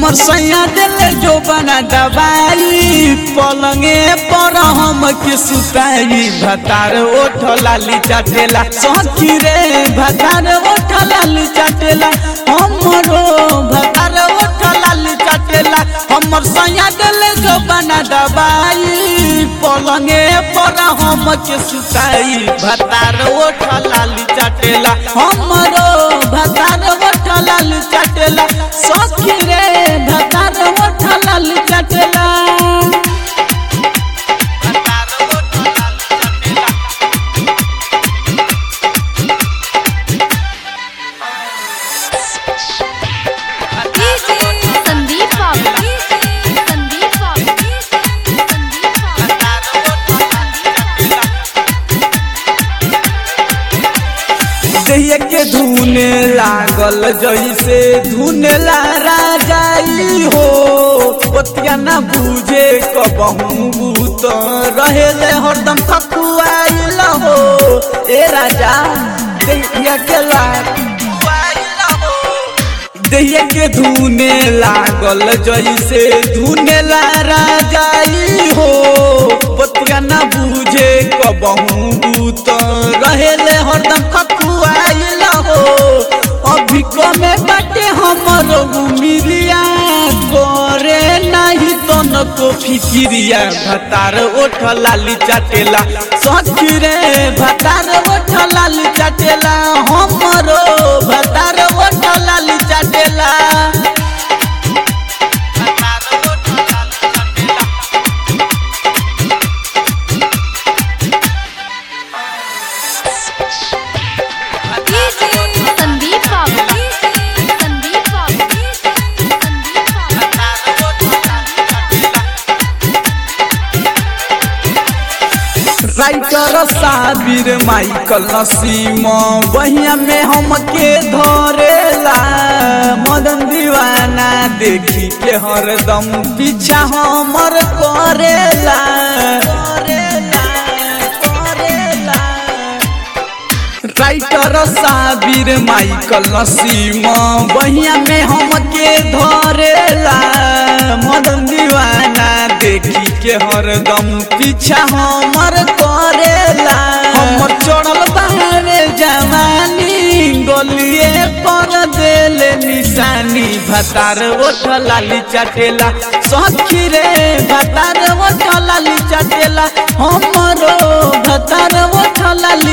हमर सैया दिल जो बना दबाई पलंगे पर हम के सुताई भतार ओठ लाली चाटेला सखी रे भतार ओठ लाली चाटेला हमरो भतार ओठ लाली चाटेला हमर सैया दिल जो बना दबाई पलंगे पर हम के सुताई भतार ओठ लाली चाटेला हमरो भतार ओठ लाली चाटेला सखी रे भतार ओठ लाली चाटेला संदीप बाबू संदीप बाबू संदीप बाबू देह के धुने लागल जैसे धुनेला राजाई हो ओतिया ना बुझे कबहू बूत रहेले हरदम खकुआइल हो ए राजा देहिया के लाग देहिया के धुने लागल जैसे धुनेला राजाई हो बतिया ना बुझे कबहू बूत रहेले हरदम खकुआइल हो अभी कमे बाटे हमर मिलिया करे नहीं तन को फिकिरिया भतार ओठ लाली चाटेला सखी रे भतार ओठ लाली चाटेला हमरो भतार ओठ लाली चाटेला संदीप बाबू संदीप बाबू संदीप बाबू राइटर साबिर माइकल नसीम बहिया में हमके धरेला मदन दीवाना देखी के हरदम पीछा हमर करेला करेला करेला राइटर साबिर माइकल नसीम बहिया में हमके धरेला मदन दीवाना देखी के हरदम पीछा हमर करेला हमर चढ़ल बाहरे जवानी गलिए पर देल निशानी भतार ओठ लाली चाटेला सखी रे भतार ओठ लाली चाटेला हमरो भतार ओठ लाली